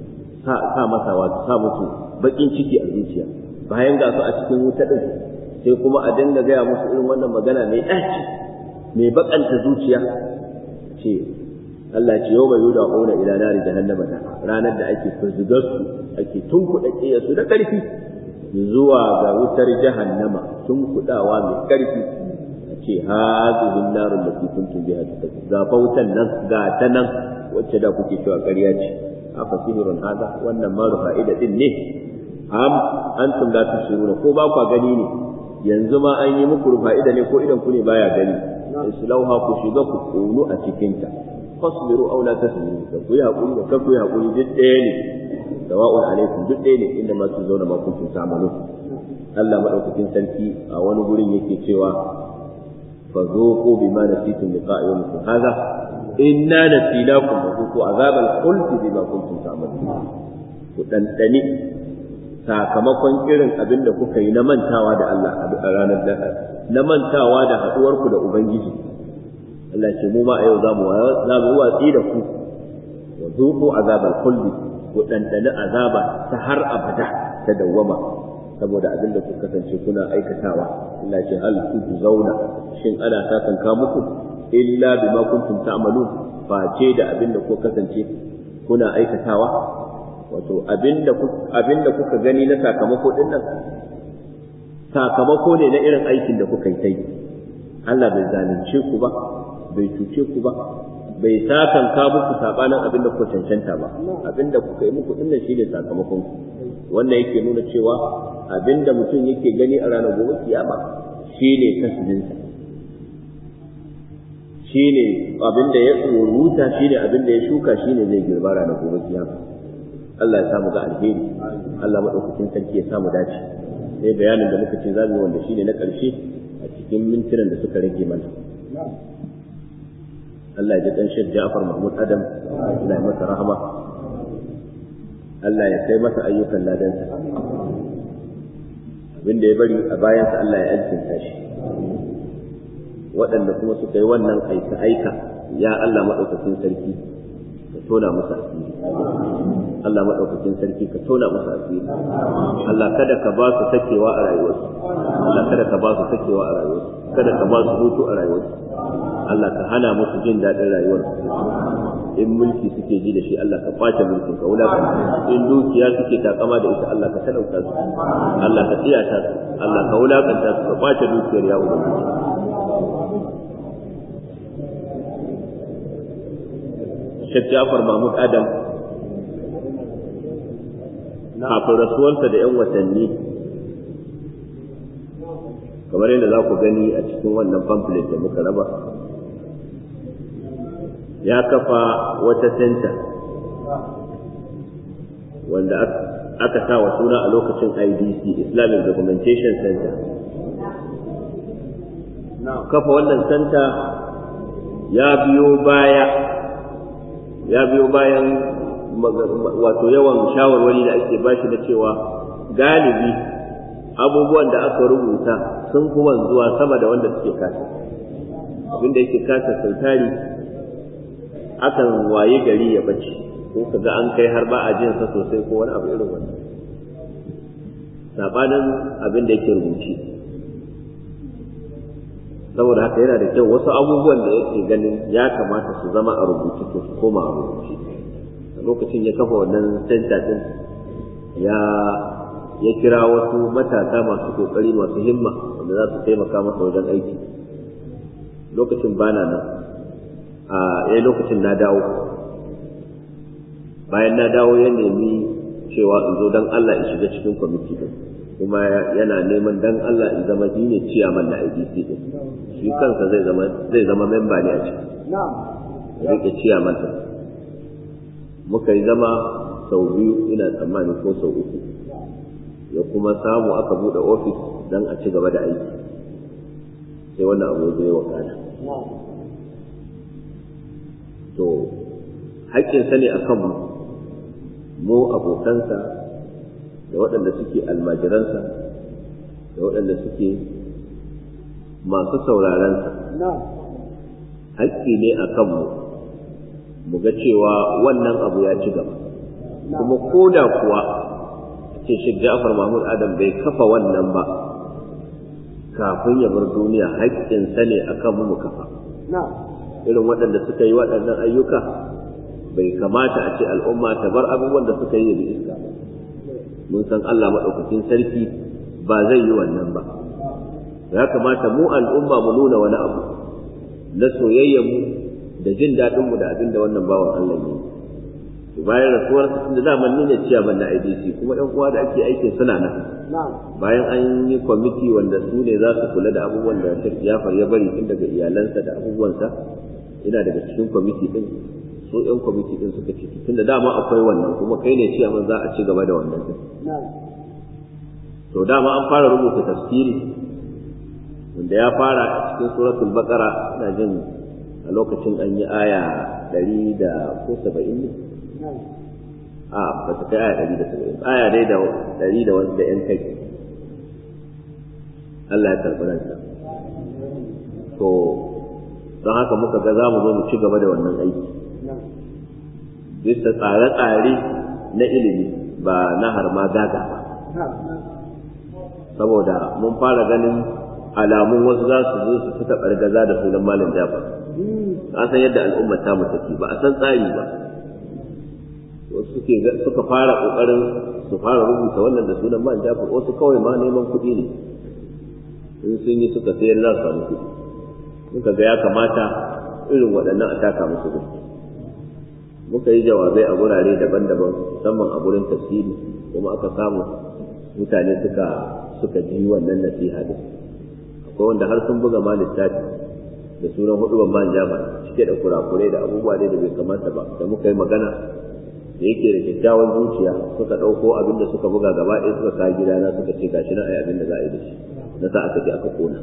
sa masa wato sa musu bakin ciki a zuciya bayan ga su a cikin wuta din sai kuma a dinga gaya musu irin wannan magana mai ɗaci mai bakanta zuciya ce Allah ce yau mai yuda ƙona ila nari jahannama da ranar da ake firzigar su ake tunkuɗa su da ƙarfi zuwa ga wutar jahannama tunkuɗawa mai ƙarfi a ce hazihin narin da ke kuntum biha ta ga wutan nan ga ta nan wacce da kuke cewa ƙarya ce afa sihirun hada wannan ma fa'ida din ne am antum la tusiruna ko ba kwa gani ne yanzu ma an yi muku fa'ida ne ko idan ku ne baya gani islauha ku shiga ku kunu a cikin ta fasbiru aw la tasbiru ka ku yi hakuri da ku yi hakuri duk ɗaya ne sawa'un alaikum duk ɗaya ne inda ma zauna ma kuntum ta'malun Allah madaukakin sarki a wani gurin yake cewa fa zuqu bima nasitum liqa'a yawmikum hadha inna nasinakum wa zuqu azabal khuldi bima kuntum ta'malun ku dandani sakamakon irin abin da kuka yi na mantawa da Allah a ranar da na mantawa da haɗuwarku da Ubangiji Allah ce mu ma a yau za mu watsi da ku wa zuku azabar kulli ku ɗanɗani azaba ta har abada ta dawwama saboda abin da kuka kasance kuna aikatawa Allah ce hal ku zauna shin ana sakanka muku illa bima kuntum ta'malun face da abin da kuka kasance kuna aikatawa wato abinda kuka gani na sakamako din nan sakamako ne na irin aikin da kuka yi ta yi Allah bai zalunce ku ba bai cuce ku ba bai sakanka muku sabanin abinda kuka cancanta ba abinda kuka yi muku dinnan shine sakamakon ku wannan yake nuna cewa abinda mutum yake gani a ranar gobe kiyama shine kasbinsa shine abinda ya tsoruta shine abinda ya shuka shine zai girba ranar gobe kiyama Allah ya samu ga alheri Allah madaukakin sarki ya samu dace sai bayanin da muka ce za mu wanda shine na ƙarshe a cikin mintunan da suka rage mana Allah ya ji dan Sheikh Ja'far Mahmud Adam Allah ya masa rahama Allah ya kai masa ayyukan ladansa abinda ya bari a bayansa Allah ya alkinta shi waɗanda kuma suka yi wannan aika aika ya Allah madaukakin sarki ka tona musu asiri Allah maɗaukakin sarki ka tona musu asiri Allah kada ka ba su sakewa a rayuwarsu Allah kada ka ba su sakewa a rayuwarsu kada ka ba su hutu a rayuwarsu Allah ka hana musu jin daɗin rayuwarsu in mulki suke ji da shi Allah ka kwace mulkin ka wulakanta in dukiya suke takama da ita Allah ka talauta su Allah ka tsiyata su Allah ka wulakanta su ka kwace dukiyar ya ubangiji Sheikh Jafar Mahmud Adam kafin rasuwarsa da 'yan watanni kamar yadda za ku gani a cikin wannan pamphlet da muka raba ya kafa wata senta wanda aka sa wa suna a lokacin IDC Islamic Documentation Center kafa wannan senta ya biyo baya ya biyo bayan wato yawan shawarwari da ake bashi na cewa galibi abubuwan da aka rubuta sun kuma zuwa sama da wanda suke kasa abinda yake kasa sautari akan waye gari ya bace ko kaga an kai har ba a jin sa sosai ko wani abu irin wannan sabanin abin da yake rubuci saboda haka yana da kyau wasu abubuwan da yake ganin ya kamata su zama a rubuce to su koma a rubuce lokacin ya kafa wannan center din ya ya kira wasu matasa masu kokari masu himma wanda za su taimaka masa wajen aiki lokacin bana nan a yayin lokacin na dawo bayan na dawo ya nemi cewa in zo dan Allah in shiga cikin kwamiti din kuma yana neman dan Allah in zama shi ne ciyaman na IDC din shi kansa zai zama zai zama memba ne a ciki rike ciyaman din muka yi zama sau biyu ina tsammani ko sau uku ya kuma samu aka bude ofis dan a ci gaba da aiki sai wannan abu zai wakana haƙƙinsa ne a kanmu mu abokansa da waɗanda suke almajiransa da waɗanda suke masu saurarensa haƙƙi ne a kanmu mu ga cewa wannan abu ya ci gaba kuma ko da kuwa ce shi Ja'far Mahmud Adam bai kafa wannan ba kafin ya bar duniya haƙƙinsa ne a kan mu kafa irin waɗanda suka yi waɗannan ayyuka bai kamata a ce al'umma ta bar abubuwan da suka yi da iska mun san Allah maɗaukakin sarki ba zai yi wannan ba ya kamata mu al'umma mu nuna wani abu na soyayyarmu da jin daɗinmu da abin da wannan bawan Allah ne bayan rasuwar da zaman ni ne ciyaman na IDC kuma ɗan uwa da ake aikin suna nan bayan an yi kwamiti wanda su ne za su kula da abubuwan da Sheikh Jafar ya bari tun daga iyalansa da abubuwansa ina daga cikin kwamiti din su ɗan kwamiti din suka ce tun da dama akwai wannan kuma kai ne ciyaman za a ci gaba da wannan din to dama an fara rubuta tafsiri wanda ya fara a cikin suratul baqara ina jin a lokacin an yi aya ɗari da ko saba'in ne a ba ta kai aya ɗari da saba'in aya dai da ɗari da wasu da ‘yan kai Allah ya karɓi ransa to don haka muka ga za mu zo mu ci gaba da wannan aiki bisa tsare-tsare na ilimi ba na harma gaga ba saboda mun fara ganin alamun wasu za su zo su fita ɓargaza da sunan malam jafar a san yadda al'ummar ta mu take ba a san tsari ba wasu suke suka fara kokarin su fara rubuta wannan da sunan man jafar wasu kawai ma neman kuɗi ne in sun yi suka sayar za su samu kuɗi muka ga ya kamata irin waɗannan a taka musu kuɗi muka yi jawabai a gurare daban-daban musamman a gurin tafsiri kuma aka samu mutane suka suka ji wannan nasiha din akwai wanda har sun buga ma littafi da sunan hudu ban jama'a cike da kurakurai da abubuwa dai da bai kamata ba da muka yi magana da yake da kyakkyawan zuciya suka ɗauko abin da suka buga gaba ɗaya suka kawo gidana suka ce gashi na ai abin da za a yi da shi na sa aka je aka kona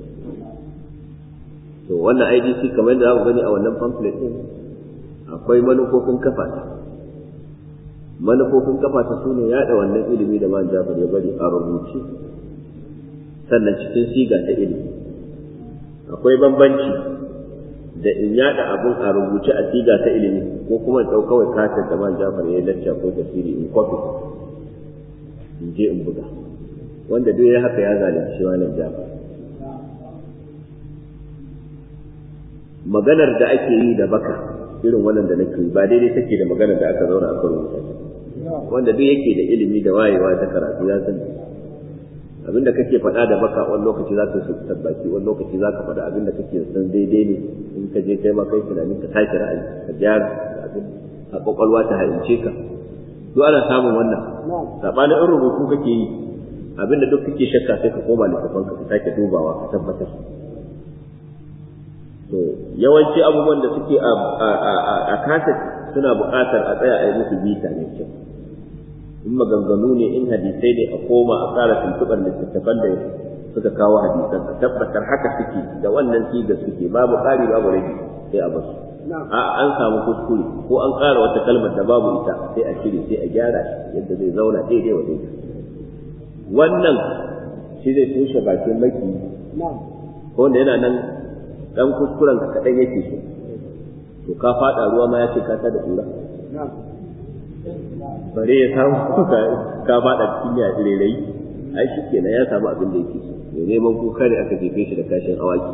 to wannan IDC kamar yadda za ku gani a wannan pamphlet din akwai manufofin kafa ta manufofin kafa ta sune yaɗa wannan ilimi da man Jafar ya bari a rubuce sannan cikin siga ta ilimi akwai bambanci da in yada abun a rubuce a siga ta ilimi ko kuma in ɗau kawai katin da man jafar ya lacca ko tafsiri in kwafi in je in buga wanda duk ya haka ya zalunci wannan jafar maganar da ake yi da baka irin wannan da nake ba daidai take da maganar da aka zauna aka rubuta wanda duk yake da ilimi da wayewa ta karatu ya sani abinda kake faɗa da baka wani lokaci za ka su tabbaki wani lokaci za ka faɗa abinda kake san daidai ne in ka je kai ma kai tunanin ka tashi ra'ayi ka gyara abin a kwakwalwa ta halince ka duk ana samun wannan sabanin in rubutu kake yi abinda duk kake shakka sai ka koma littafin ka ka sake dubawa ka tabbatar to yawanci abubuwan da suke a kaset suna buƙatar a tsaya a yi musu bita mai kyau in maganganu ne in hadisai ne a koma a tsara tuntuɓar littattafan da suka kawo hadisan a tabbatar haka suke da wannan siga suke babu ƙari babu rage sai a basu a an samu kuskure ko an ƙara wata kalmar da babu ita sai a cire sai a gyara shi yadda zai zauna daidai wa daidai wannan shi zai toshe bakin maki ko wanda yana nan dan kuskuren ka kaɗan yake so to ka faɗa ruwa ma ya ce ka ta da ƙura bare ya samu ka faɗa cikin ya tsirerai ai shi kenan ya samu abin da yake so mai neman kuka ne aka jefe shi da kashin awaki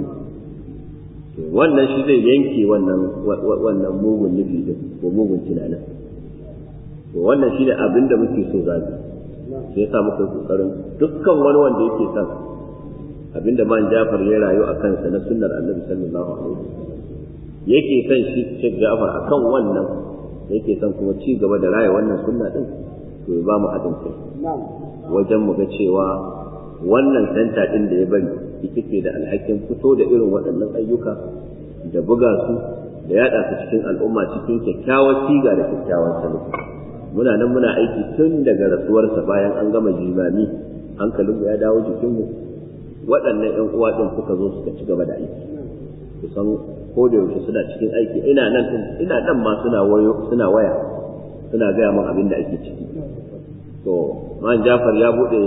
wannan shi zai yanke wannan wannan mugun nufi din ko mugun tunanin to wannan shi ne abin da muke so za mu sai yasa muka yi kokarin dukkan wani wanda yake son abin da man Jafar ya rayu a kansa na sunnar Annabi sallallahu alaihi wasallam yake son shi Sheikh Jafar akan wannan yake son kuma ci gaba da raya wannan sunna din to ya ba mu haɗin kai wajen mu ga cewa wannan santa din da ya bari ita ke da alhakin fito da irin waɗannan ayyuka da buga su da yaɗa su cikin al'umma cikin kyakkyawar siga da kyakkyawar salo muna nan muna aiki tun daga rasuwarsa bayan an gama jimami hankalinmu ya dawo jikinmu waɗannan ‘yan uwa ɗin suka zo suka ci gaba da aiki kusan ko da yaushe suna cikin aiki ina nan ina nan ma suna wayo suna waya suna gaya min abin da ake ciki to man Jafar ya bude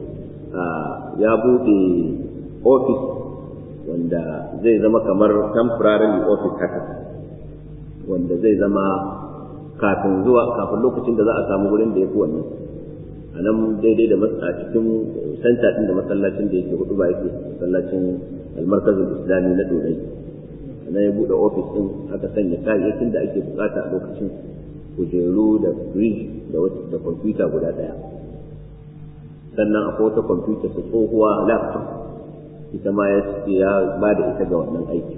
ya bude office wanda zai zama kamar temporary office haka wanda zai zama kafin zuwa kafin lokacin da za a samu wurin da ya fi wannan a nan daidai da a cikin santa ɗin da masallacin da yake hudu ba yake masallacin almarkazin islami na dorai nan ya buɗe ofis ɗin aka sanya kayayyakin da ake bukata a lokacin kujeru da fridge da kwamfuta guda ɗaya sannan akwai wata kwamfuta su tsohuwa laptop ita ma ya ba da ita ga wannan aiki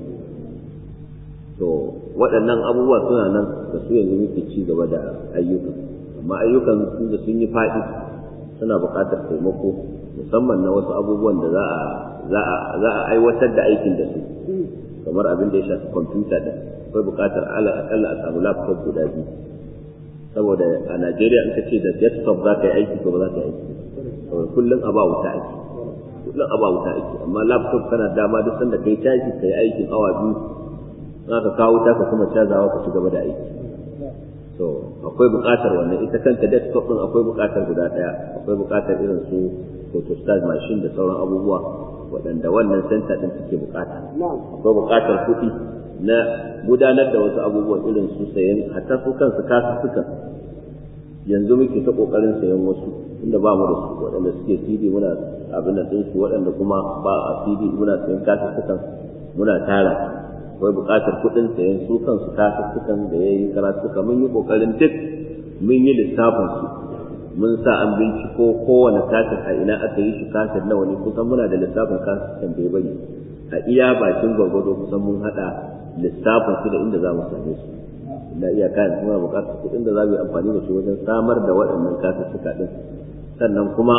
to waɗannan abubuwa suna nan da su yanzu muke ci gaba da ayyukan amma ayyukan da sun yi faɗi suna buƙatar taimako musamman na wasu abubuwan da za a aiwatar da aikin da su kamar abin da ya shafi kwamfuta da akwai buƙatar akalla a samu laptop guda biyu saboda a Najeriya in ka ce da desktop za ka yi aiki ko ba za ka yi aiki saboda kullum a ba wuta aiki kullum a ba wuta aiki amma laptop kana dama duk sanda kai caji ka yi aikin awa biyu za ka kawo wuta ka kuma cazawa ka ci gaba da aiki to akwai buƙatar wannan ita kanta desktop din akwai buƙatar guda ɗaya akwai buƙatar irin su photostat machine da sauran abubuwa waɗanda wannan center din suke buƙata akwai buƙatar kuɗi na gudanar da wasu abubuwan irin su sayan hatta su kansu kasussukan yanzu muke ta ƙoƙarin sayan wasu inda ba mu da su waɗanda suke CD muna abin da su waɗanda kuma ba a CD muna sayan kasussukan muna tara akwai buƙatar kuɗin sayan su kansu kasussukan da ya yi karatuka mun yi ƙoƙarin duk mun yi lissafin su mun sa an binciko kowane kasir a ina aka yi shi kasir nawa ne kusan muna da lissafin kasir da ya bari a iya bakin gwargwado kusan mun haɗa lissafin su da inda za mu same su na iya kayan muna buƙatar kuɗin da za mu yi amfani da shi wajen samar da waɗannan kasussuka ɗin sannan kuma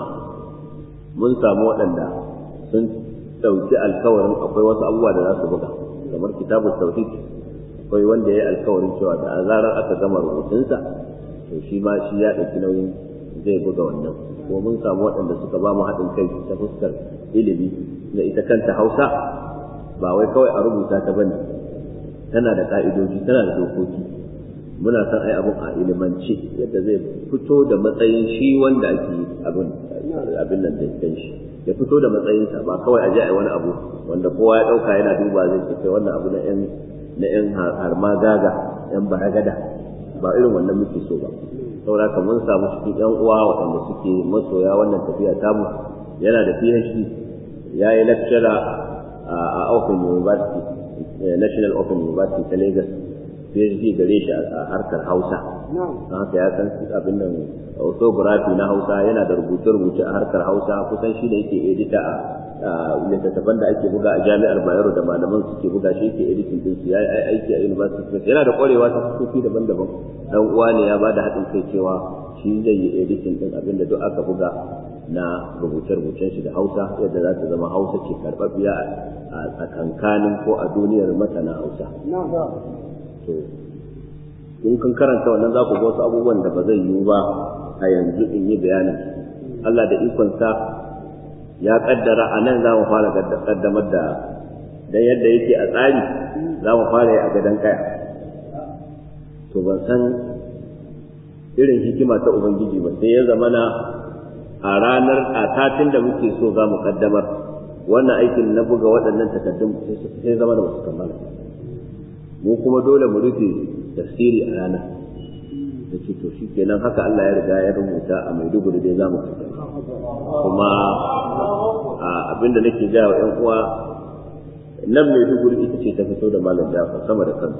mun samu waɗanda sun ɗauki alkawarin akwai wasu abubuwa da za su buga kamar kitabun tauhid akwai wanda ya yi alkawarin cewa da a zarar aka gama rubutunsa to shi ma shi ya ɗauki nauyin zai buga wannan ko mun samu waɗanda suka ba mu haɗin kai ta fuskar ilimi na ita kanta hausa ba wai kawai a rubuta ta bane tana da ka'idoji tana da dokoki muna son ai abun a ilimance yadda zai fito da matsayin shi wanda ake abin abin nan da shi ya fito da matsayinsa ba kawai a je a wani abu wanda kowa ya ɗauka yana duba zai ce kai wannan abu na yan na yan harma gaga yan baragada ba irin wannan muke so ba saboda ka mun samu cikin yan uwa waɗanda suke masoya wannan tafiya tamu yana da PhD ya yi lecturer a Open University National Open University ta Lagos PhD gare shi a harkar Hausa don haka ya san abin nan orthography na Hausa yana da rubuce-rubuce a harkar Hausa kusan shi da yake edita a littattafan da ake buga a jami'ar Bayero da malaman suke buga shi yake editing din su yayi aiki a university yana da kwarewa ta fuskoki daban-daban dan uwa ne ya bada haɗin kai cewa shi zai yi editing din abin da duk aka buga na rubuce-rubucen shi da Hausa yadda za ta zama Hausa ce karɓaɓɓiya a tsakankanin ko a duniyar masana Hausa to in kan karanta wannan za ku ga wasu abubuwan da ba zai yiwu ba a yanzu in yi bayanin Allah da ikonsa ya kaddara a nan za mu fara kaddamar da dan yadda yake a tsari za mu fara yi a gadon kaya to ban san irin hikima ta ubangiji ba sai ya zama na a ranar a satin da muke so za mu kaddamar wannan aikin na buga waɗannan takaddun sai zama da wasu kammala mu kuma dole mu rufe tafsiri a rana da ce to shi kenan haka Allah ya riga ya rubuta a Maiduguri dai za mu kuma abinda nake gaya wa 'yan uwa nan Maiduguri ita ce ta fito da malam Jafar sama da kansu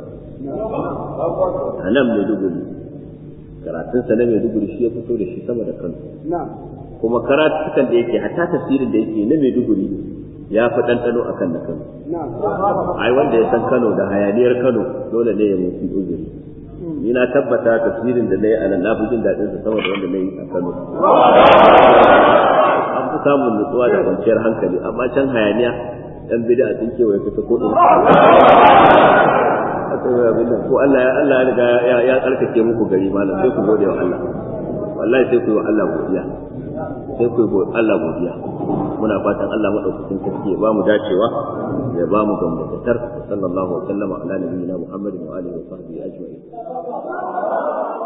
a nan Maiduguri karatunsa na Maiduguri shi ya fito da shi sama da kansu kuma karatukan da yake hatta tafsirin da yake na Maiduguri ya fi ɗanɗano a kan na Kano. Ai wanda ya san Kano da hayaniyar Kano dole ne ya mutu uzuri. Ni na tabbata tafsirin da na yi a nan na fi jin daɗin sa sama da wanda na yi a Kano. An fi samun nutsuwa da kwanciyar hankali amma can hayaniya ɗan bida sun kewaye kusa ko ɗin. Ko Allah ya Allah ya riga ya tsarkake muku gari malam sai ku gode wa Allah. Wallahi sai ku yi wa Allah godiya. sai ku yi Allah godiya muna fatan Allah madaukakin sarki ya ba mu dacewa ya ba mu gamdakatar sallallahu alaihi wa sallama ala nabiyyina Muhammadin wa alihi wa sahbihi ajma'in